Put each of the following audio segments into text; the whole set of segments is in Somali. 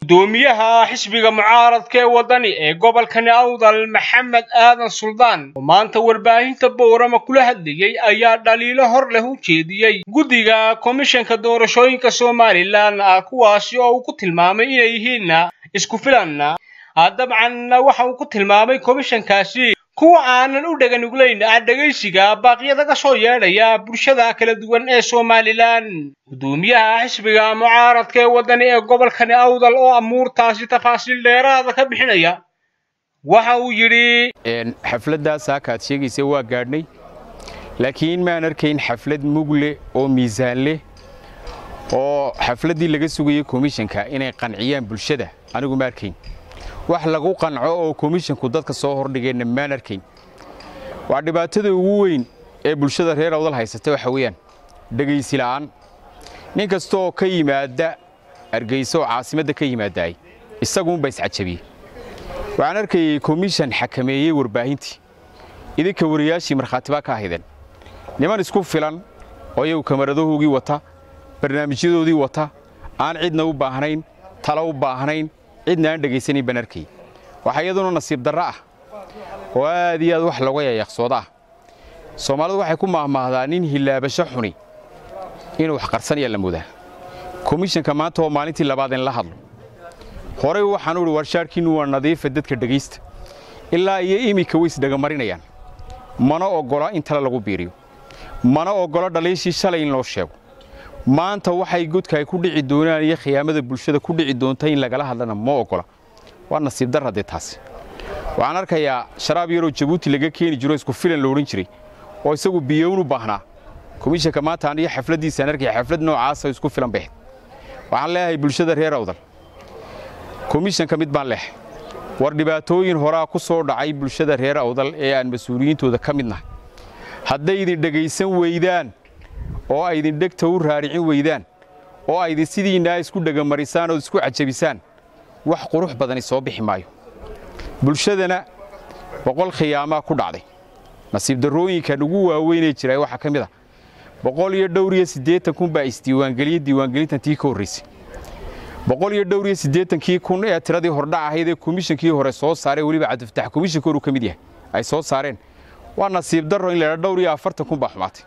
gudoomiyaha xisbiga mucaaradka ee waddani ee gobolkani awdal maxamed aadan suldaan oo maanta warbaahinta boorama kula hadlayey ayaa dhaliilo hor leh u jeediyey guddiga komishanka doorashooyinka somalilan kuwaasi oo uu ku tilmaamay inay yihiin isku filan dabcan waxa uu ku tilmaamay komishankaasi kuwa aanan u dheganuglayn dhegaysiga baaqyada ka soo yeedhaya bulshada kala duwan ee somalilan gudoomiyaha xisbiga mucaaradka ee waddani ee gobolkani awdal oo amuurtaasi tafaasiil dheeraada ka bixinaya waxa uu yidhi xafladdaas haakaad sheegaysa waa gaadhnay laakiin maan arkayn xaflad mugle oo miisaan leh oo xafladdii laga sugayey komishanka inay qanciyaan bulshada anigu ma arkayn wax lagu qanco oo komishanku dadka soo hordhigeenna maan arkayn waa dhibaatada ugu weyn ee bulshada reer awdal haysata waxa weeyaan dhegaysi la'aan nin kasta oo ka yimaadda hargayso oo caasimadda ka yimaadaay isaguunba iscajabiyey waxaan arkayey komishan xakameeyey warbaahintii idinka wariyaashii markhaati baa ka ahaydeen niman isku filan oo iyagu kamaradahoogii wata barnaamijyadoodii wata aan cidna u baahnayn talo u baahnayn cidna aan dhegaysanayn baan arkay waxaa iyaduna nasiib darro ah oo aad iyo aad wax looga yayaqsooda ah soomaalidu waxay ku maahmaahdaa nin hilaabasho xuni inuu wax qarsanaya la moodaa komishanka maanta oo maalintii labaad in la hadlo horey waxaan uhi warshaarkiinnu waa nadiifa dadka dhegaysta ilaa iyo iminka way isdhegamarinayaan mana oggola in tale lagu biiriyo mana oggola dhaliishii shalay in loo sheego maanta waxay godka ay ku dhici doonaan iyo khiyaamada bulshada ku dhici doonta in lagala hadlana ma oggola waa nasiib darra dee taasi waxaan arkayaa sharaab yaroo jabuuti laga keeni jiro isku filan la odhan jiray oo isagu biyown u baahnaa komishanka maanta aniyo xafladdiisaan arkaya xaflad noocaasa isku filan baxd waxaan leeyahay bulshada reer awdal komishanka mid baan leehay war dhibaatooyin horaa ku soo dhacay bulshada reer awdal ee aan mas-uuliyiintooda ka mid nahay hadday idin dhegaysan weydaan oo ay idin dhegta u raaricin weydaan oo aydin sidiinnaa isku dhegamarisaan oo isku cajabisaan wax qurux badani soo bixi maayo bulshadana boqol khiyaamaa ku dhacday nasiib darrooyinkan ugu waaweynee jiray waxaa ka mid ah boqol iyo dhowr iyo siddeetan kun baa isdiiwaangeliyey diiwaangelintan tii ka horraysay boqol iyo dhowr iyo siddeetankii kun ee tiradii hordhac ahayd ee komishankii hore soo saaree weliba cabdifatax komishanka horuu ka mid yahay ay soo saareen waa nasiib darro in laydhaa dhowr iyo afartan kun baa xumaatay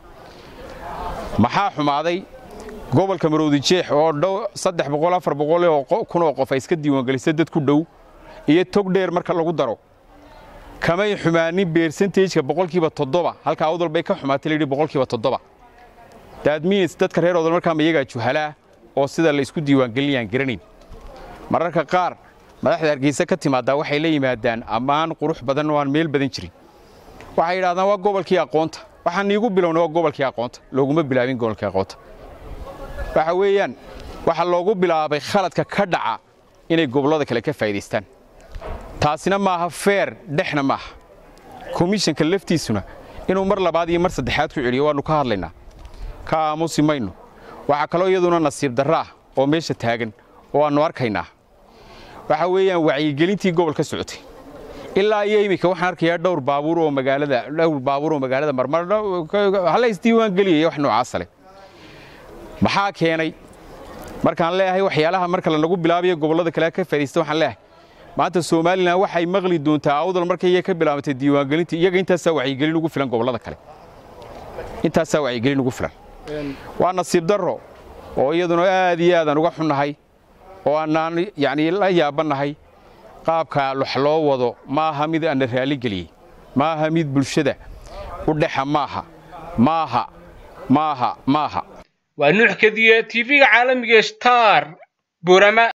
maxaa xumaaday gobolka maroodijeex oo saddex boqol afar boqol kun oo qof ay iska diiwaangelisa dad ku dhow iyo tog dheer marka lagu daro kamay xumaanin beersentejka boqolkiiba toddoba halka awdal bay ka xumaatay layidhi boqolkiiba toddoba daadminis dadka reer awdal markaama iyagaa juhalaa oo sida la isku diiwaangelinayaan garanayn mararka qaar madaxda hargeysa ka timaadaa waxay la yimaadaan ammaan qurux badan oo aan meel badan jirin waxay yidhahdaan waa gobolkii aqoonta waxaan iigu bilowna waa gobolkii aqoonta looguma bilaabin gobolkii aqoonta waxa weeyaan waxaa loogu bilaabay khaladka ka dhaca inay gobollada kale ka faa'idaystaan taasina maaha feer dhexna maaha komishanka laftiisuna inuu mar labaad iyo mar saddexaad ku celiyo waannu ka hadlaynaa ka aamusi mayno waxaa kaloo iyaduna nasiib darro ah oo meesha taagan oo aannu arkaynaa waxa weeyaan wacyigelintii gobolka socotay ilaa iyo iminka waxaan arkayaa dhowr baabuur oo magaalada dhowr baabuur oo magaalada marmar hala isdiiwaangeliyaya wax noocaasa leh maxaa keenay markaan leeyahay waxyaalaha marka lanagu bilaabayo gobollada kale ka faa'iidaysta waxaan leeyahay maanta somalilan waxay maqli doontaa awdal markay iyaga ka bilaabantay diiwaangelinta iyaga intaasaa wacyigelin ugu filan gobollada kale intaasaa wacyigelin ugu filan waa nasiib darro oo iyaduna aad iyo aadaan uga xunnahay oo aanaan yacni la yaabannahay qaabka wax loo wado ma aha mid ana raali geliyey ma aha mid bulshada u dhexa maaha maaha maaha maaha waa nuux kadiye tv-ga caalamiga star burama